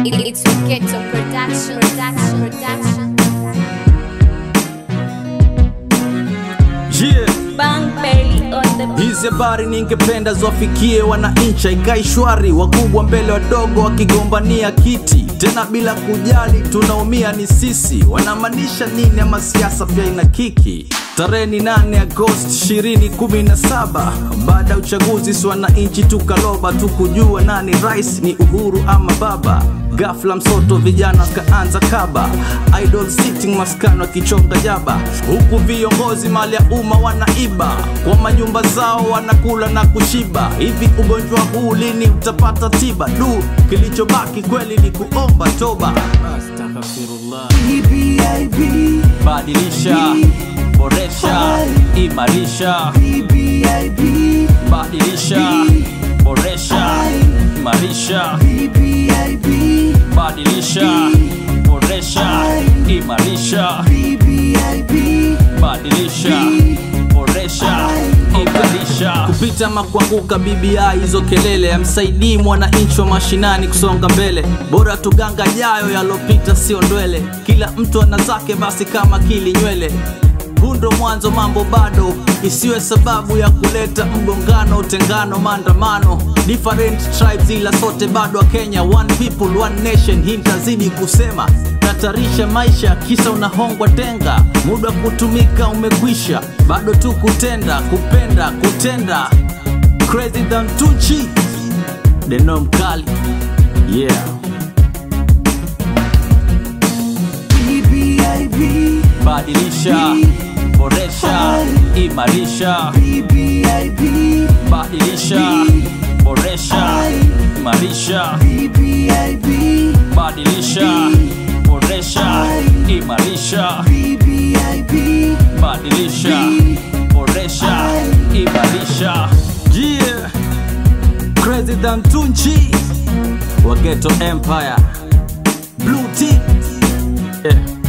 It's Ghetto Production, Production, Production. Yeah. Bang Bailey on the Hizi habari ningependa ziwafikie wananchi, ikae shwari, wakubwa mbele wadogo wakigombania kiti, tena bila kujali tunaumia ni sisi. Wanamaanisha nini? Ama siasa pia ina kiki. Tarehe ni 8 Agosti 2017 baada ya uchaguzi, si wananchi tukaloba tu kujua nani rais, ni Uhuru ama Baba. Ghafla msoto vijana kaanza kaba idol sitting maskani wakichonga jaba, huku viongozi mali ya umma wanaiba kwa manyumba zao, wanakula na kushiba. Hivi ugonjwa huu lini utapata tiba? Du, kilichobaki kweli ni kuomba toba. Astaghfirullah. Badilisha, boresha, imarisha. Badilisha, boresha, imarisha. Badilisha, boresha, imarisha. Badilisha, boresha, imarisha. Kupita makuanguka BBI, hizo kelele amsaidii mwananchi wa mashinani kusonga mbele. Bora tuganga jayo yalopita, sio ndwele. Kila mtu ana zake, basi kama kili nywele huu ndo mwanzo, mambo bado, isiwe sababu ya kuleta mgongano, utengano, maandamano. Different tribes ila sote bado wa Kenya, one people one nation. Hii nitazidi kusema, tatarisha maisha, kisa unahongwa tenga. Muda wa kutumika umekwisha, bado tu kutenda, kupenda, kutenda. Crazy than Tucci, Deno mkali, yeah. Badilisha, boresha, imarisha. Badilisha, boresha, imarisha. Badilisha, boresha, imarisha. Badilisha, boresha, imarisha. Yeah, crazy than Tunchi wa Ghetto Empire, Blue Tea, yeah.